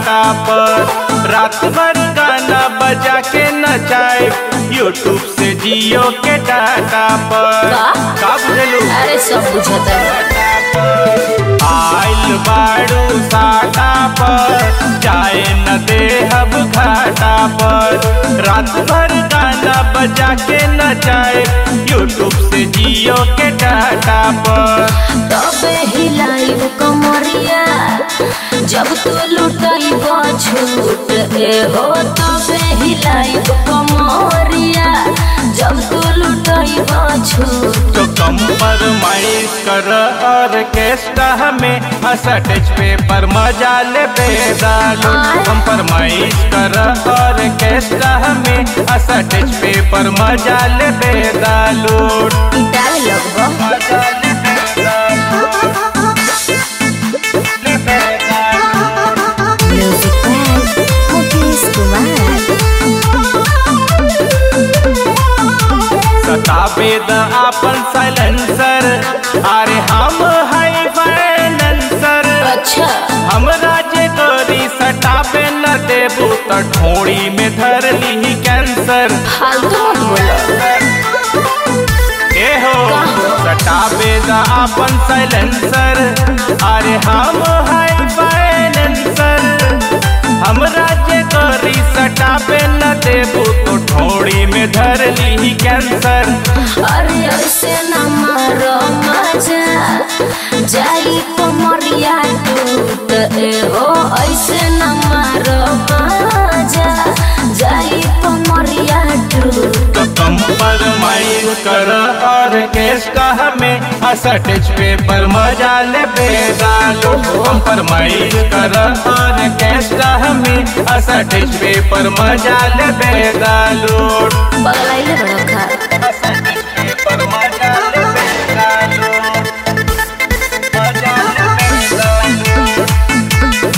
टाटा पर रात भर गाना बजा के नचाए यूट्यूब से जियो के डाटा पर का? का बुझलू अरे सब बुझता आइल बाड़ू साटा पर जाए न दे अब घाटा पर रात भर गाना बजा के नचाए यूट्यूब से जियो के डाटा पर तबे हिलाई कमरिया जब तू लुटाई छूट ए हो तबे हिलाई कमरिया जब तू लुटाई छूट तो कंप्रोमाइज कर ऑर्केस्ट्रा में असटेज पे पर मजा ले बेदालो कंप्रोमाइज कर ऑर्केस्ट्रा में असटेज पे पर मजा ले बेदालो डाल लगबो मजा ले बेदालो ले बेदालो म्यूजिक बाय मुकेश कुमार सताबे द आपन साइलेंसर अरे हम हाई फाइनेंसर अच्छा हमरा जे गोरी सटाबे न देबू त ठोड़ी में धर ली कैंसर फालतू मत बोलो ए हो सटाबे द आपन साइलेंसर अरे हम हाई फाइनेंसर हमरा जे गोरी सटाबे न देबू तो ठोड़ी में धर ली कैंसर अरे ऐसे न मारो मजा जाई कमरिया टूट ए हो ऐसे न मारो मजा जाई कमरिया टूट तो कंप्रोमाइज कर ऑर्केस्ट्रा में असटेज पे पर मजा ले बेदालो कंप्रोमाइज कर ऑर्केस्ट्रा में असटेज पे पर मजा ले बेदालो पगलाइले बड़ा खा असटेज पे पर मजा ले बेदालो मजा ले बेदालो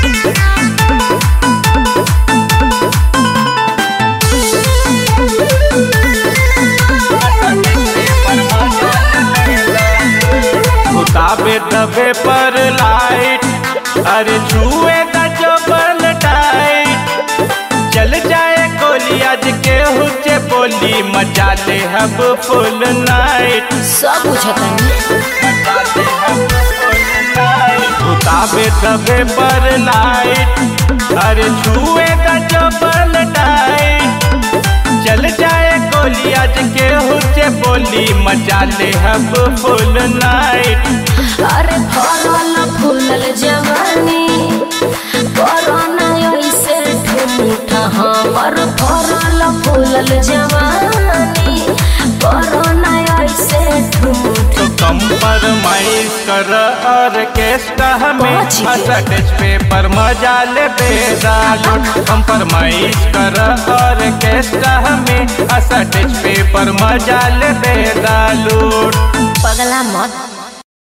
उताबे दबे पर लाइट अरे छुए द जबल टाइट चल जाए गोली आज के हुचे बोली मजा ले हब फुल नाइट सब बुझता उताबे दबे पर लाइट अरे छुए द जबल टाइट चल जाए गोली आज के हुचे बोली मजा ले हब फुल नाइट अरे फरल फूलल जवानी कोरोना ऐसे ठूठ हमर फरल फूलल जवानी कोरोना ऐसे ठूठ तो कंप्रोमाइज कर ऑर्केस्ट्रा में पहुंच गए। असटेज पे पर मजा ले बेदालो कंप्रोमाइज कर ऑर्केस्ट्रा में असटेज पे पर मजा ले बेदालो पगला मत